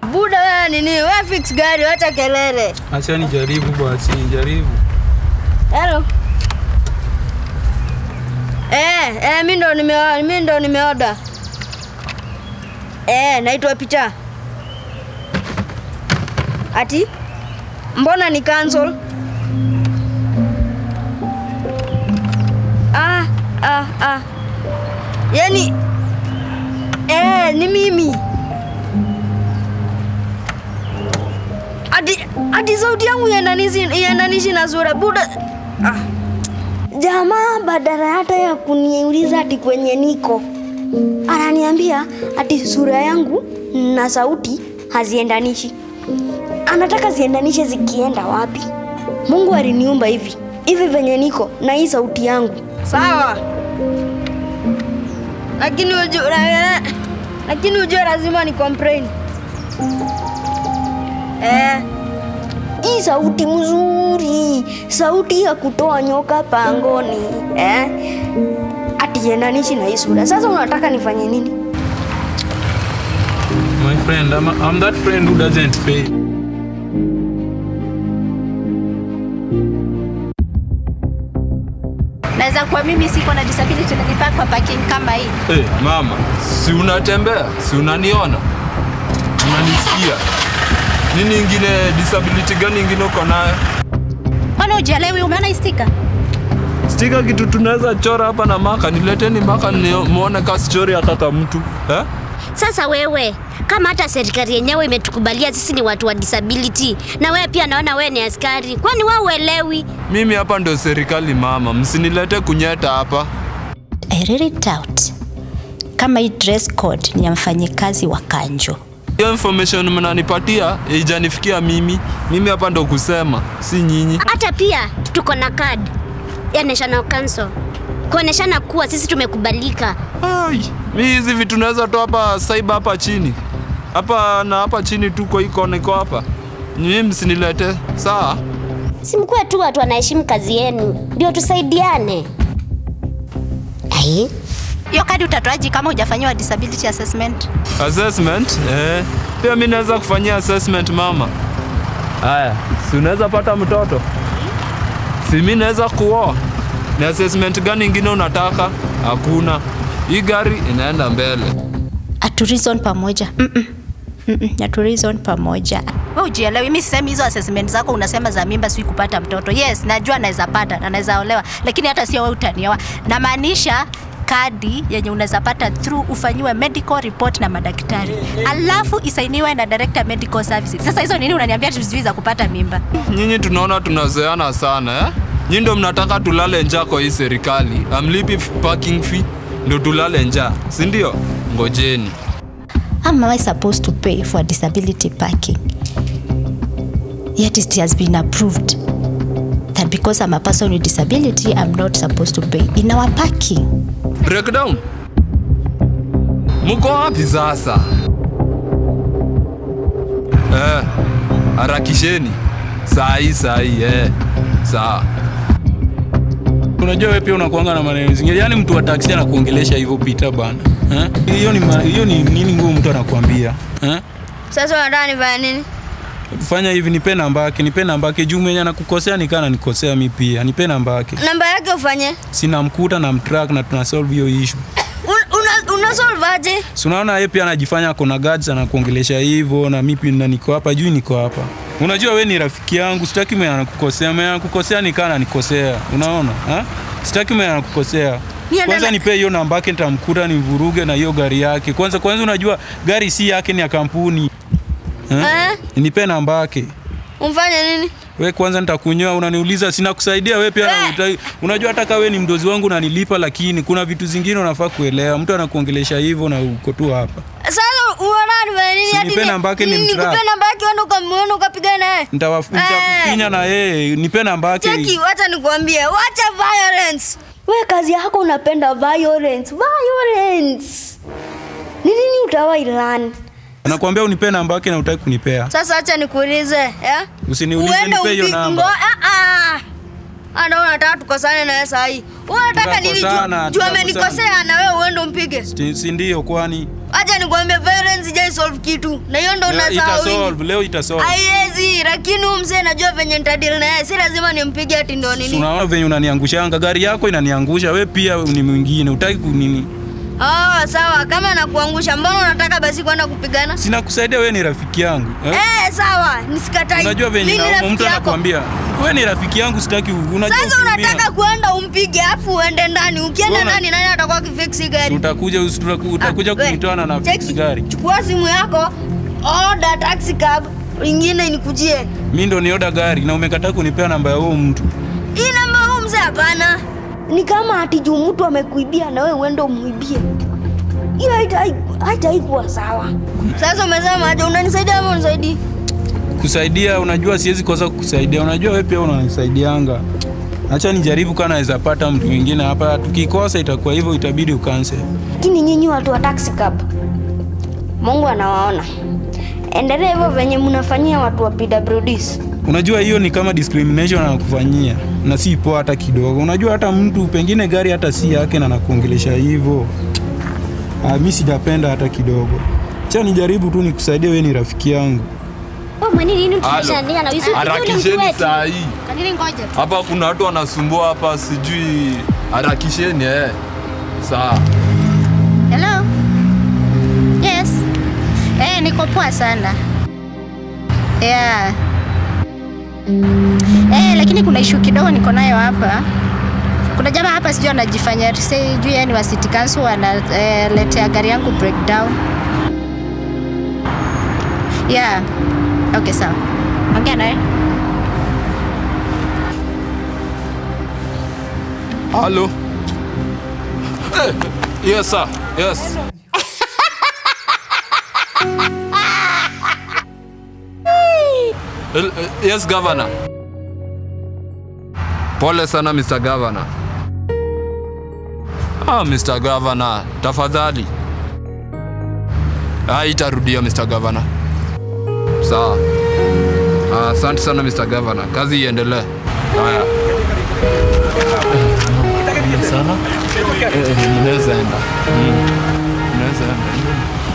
buda wewe nini? Wewe fix gari, wacha kelele. Acha nijaribu basi, nijaribu. Hello. Eh, eh, mimi ndo nime mimi ndo nimeoda. Eh, naitwa Picha. Ati? Mbona ni cancel? Ah, ah, ah. Yaani eh, ni mimi. Ati ati sauti yangu iendanishi iendanishi na sura buda. Ah. Jamaa badala hata ya kuniuliza ati kwenye niko, ananiambia ati sura yangu na sauti haziendanishi. Anataka ziendanishe zikienda wapi? Mungu aliniumba hivi hivi venye niko na hii sauti yangu, sawa? Lakini ujue, lakini ujue lazima ni complain eh hii sauti mzuri, sauti ya kutoa nyoka pangoni eh? Atiendanishi na hii sura. Sasa unataka nifanye nini? My friend, I'm, I'm that friend who doesn't fail. Naweza kuwa mimi siko na disability na nipaka kwa parking kama hii. Hey, mama, si unatembea? Si unaniona? Unanisikia? Nini ingine, disability gani ingine uko nayo? Mbona hujielewi? Umeona hii sticker? Stika kitu tunaweza chora hapa na maka, nileteni maka nimuone ka sichori ya kaka mtu eh? Sasa wewe kama hata serikali yenyewe imetukubalia sisi ni watu wa disability, na wewe pia naona wewe ni askari, kwani wewe uelewi? Mimi hapa ndo serikali mama, msinilete kunyeta hapa. I read it out. Kama hii dress code ni ya mfanyikazi wa kanjo. Hiyo information mnanipatia haijanifikia mimi. Mimi hapa ndo kusema, si nyinyi. Hata pia tuko na card ya National Council kuoneshana kuwa sisi tumekubalika. Ai, mi hizi vitu naweza toa hapa saiba hapa chini hapa na hapa chini tu kwa hii kona iko hapa. Nyinyi msinilete sawa? Simkuwe tu watu wanaheshimu kazi yenu, ndio tusaidiane. Ai, Hiyo kadi utatoaje kama hujafanyiwa disability assessment? Assessment? Eh, pia mi naweza kufanyia assessment mama. Haya, si unaweza pata mtoto? Si mi naweza kuoa? Ni assessment gani ingine unataka? Hakuna. Hii gari inaenda mbele. Aturizon pamoja. Mm-mm. Mm-mm. Aturizon pamoja. Wewe hujielewi. Mimi sisemi hizo assessment zako unasema za mimba si kupata mtoto. Yes, najua naweza pata na naweza olewa, lakini hata sio wewe utanioa. Namaanisha kadi yenye unaweza pata through ufanyiwe medical report na madaktari, alafu isainiwe na director medical services. Sasa hizo nini unaniambia tuzui za kupata mimba? Nyinyi tunaona tunazoeana sana eh? Nyinyi ndo mnataka tulale njaa kwa hii serikali. Amlipi f- parking fee ndo tulale njaa, si ndio? Ngojeni. How am I supposed to pay for disability parking? Yet it has been approved that because I'm a person with disability, I'm not supposed to pay in our parking. Breakdown. Mko wapi sasa? Eh, harakisheni. Saa hii saa hii eh. Sawa. Unajua wewe pia unakuanga na maneno zingine. Yaani mtu wa taksi anakuongelesha hivyo pita bana. Eh? Hiyo ni ma- hiyo ni nini ngumu mtu anakuambia? Eh? Sasa unataka nifanye nini? Fanya hivi nipe namba yake, nipe namba yake juu mwenye anakukosea nikana nikosea mi pia. Nipe namba yake. Namba yake ufanye. Sina mkuta na mtrack na tuna solve hiyo issue. Un, una, una solve aje? Si unaona yeye pia anajifanya ako na guards anakuongelesha hivyo na mimi pia na niko hapa juu niko hapa. Unajua we ni rafiki yangu, sitaki mwenye anakukosea, mwenye anakukosea nikaa ananikosea. Unaona? Ha? Sitaki mwenye anakukosea. Niende Kwanza na- nipe hiyo namba yake nitamkuta nivuruge na hiyo gari yake. Kwanza kwanza unajua gari si yake ni ya kampuni. Ha? Eh? Nipe namba yake. Umfanye nini? We kwanza nitakunyoa, unaniuliza sina kusaidia we pia Eh. uta, unajua hata kama we ni mdozi wangu unanilipa, lakini kuna vitu zingine unafaa kuelewa. Mtu anakuongelesha hivyo na uko tu hapa. Sasa unataka nifanye nini? Si Hadi nipe ni- namba yake ni ni- mtrack. Nikupe namba yake uende ukamwone ukapigana naye. Nitawaf- Eh. nitakufinya na yeye, nipe namba Cheki, yake. wacha nikwambie, wacha violence. We kazi yako unapenda violence. Violence. Ni nini utawahi learn? Anakuambia unipe namba yake na utaki kunipea. Sasa acha nikuulize, eh? Usiniulize, Uende nipe hiyo upi- namba. ngo- ah, ah. Ana unataka tukosane na wewe saa hii. Wewe unataka nini? Tutakosana, Juu- Juu tutakosana. amenikosea na wewe uende umpige. Si- si ndio kwani Acha nikwambie violence ijai solve kitu. Na hiyo ndo leo unasahau. wingi. itasolve leo itasolve Haiwezi, lakini huyu mzee najua venye nitadili na yeye. Si lazima nimpige ati ndo Si nini. unaona venye unaniangushanga gari yako inaniangusha we pia ni mwingine utaki kunini Oh, sawa. Kama nakuangusha, mbona unataka basi kwenda kupigana? sina kusaidia we ni rafiki yangu eh? Eh, sawa. Nisikatai. unajua venye Mimi ni na- rafiki mtu yako. anakwambia we ni rafiki yangu sitaki unajua Sasa ukiumia. unataka kuenda umpige afu uende ndani. Ukienda Wewe una- ndani nani atakuwa akifix gari? utakuja utaku- utakuja Ah, we, kunitoana na cheki, fix gari Chukua simu yako, order taxi cab, ingine inikujie. mi ndo nioda gari na umekataa kunipea namba ya huo mtu Hii namba huu mzee hapana. Ni kama ati juu mtu amekuibia na wewe uende umuibie. Hiyo haitai- haitaikuwa sawa. Sasa umesema aje unanisaidia ama unisaidii? kusaidia unajua siwezi kosa kukusaidia unajua we pia unanisaidianga acha nijaribu kaa naweza pata mtu mwingine hapa tukikosa itakuwa hivyo itabidi ukanse Lakini nyinyi watu wa taxi cab, Mungu anawaona. Endelea hivyo venye mnafanyia watu wa PWDs. unajua hiyo ni kama discrimination anakufanyia na si poa hata kidogo unajua hata mtu pengine gari hata si yake na nakuongelesha hivyo ah, mi sijapenda hata kidogo cha nijaribu tu nikusaidia we ni rafiki yangu Wewe mwenye nini Halo. tunashandia na Yusufu yule mtu Harakisheni wetu. saa hii. Kanini ngoja tu. Hapa kuna watu wanasumbua hapa, sijui. Harakisheni eh. Sawa. Hello? Yes. Eh, niko poa sana. Yeah. Eh, lakini kuna issue kidogo niko nayo hapa. Kuna jamaa hapa sijui anajifanya sijui yani wa city council analetea gari yangu breakdown. Yeah. Okay, sawa. Ongea naye. Halo. Eh, yes sir. Yes. El- eh, yes governor. Pole sana Mr. Governor. Ah, Mr. Governor, tafadhali. Ah, itarudia Mr. Governor. Sawa. Ah, Asante sana Mr. Governor. Kazi iendelee. Haya. sana. Eh, Ninaweza enda. Mm. Ninaweza enda.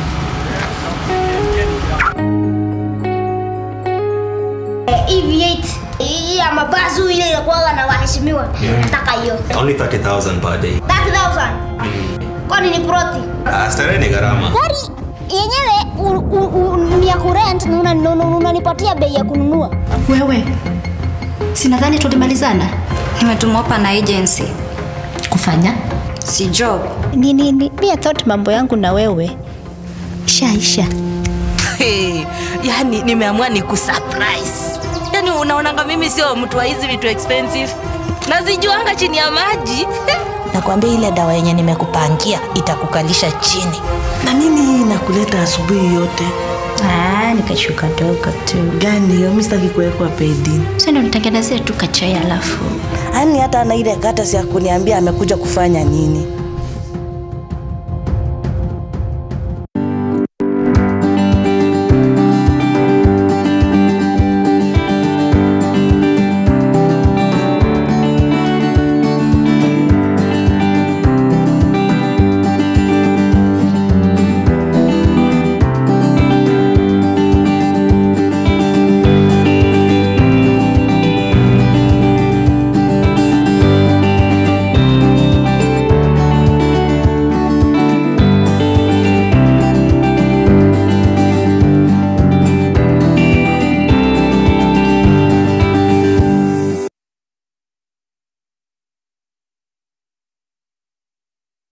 EV8 hii ya mabazu ile inakuwa na waheshimiwa. Nataka hiyo. Only 30,000 per day. 30,000. Kwani ni proti? Ah, starehe ni gharama. Gari yenyewe u- u- u- ni ya kurent na una- una- unanipatia bei ya kununua. Wewe, sinadhani tulimalizana Nimetumwa hapa na agency, kufanya si job. ni, ni, ni, mi I thought mambo yangu na wewe shaisha. Hey, yani nimeamua ni kusurprise. Yani unaonanga mimi sio mtu wa hizi vitu expensive. Nazijuanga chini ya maji. Nakwambia ile dawa yenye nimekupangia itakukalisha chini. Na nini inakuleta asubuhi yote? Ah, nikashuka dogo tu. Gani hiyo? Mimi sitaki kuwekwa pedi. Sasa ndo nitengenezee tu kachai alafu Yaani hata ana ile kata ya kuniambia amekuja kufanya nini.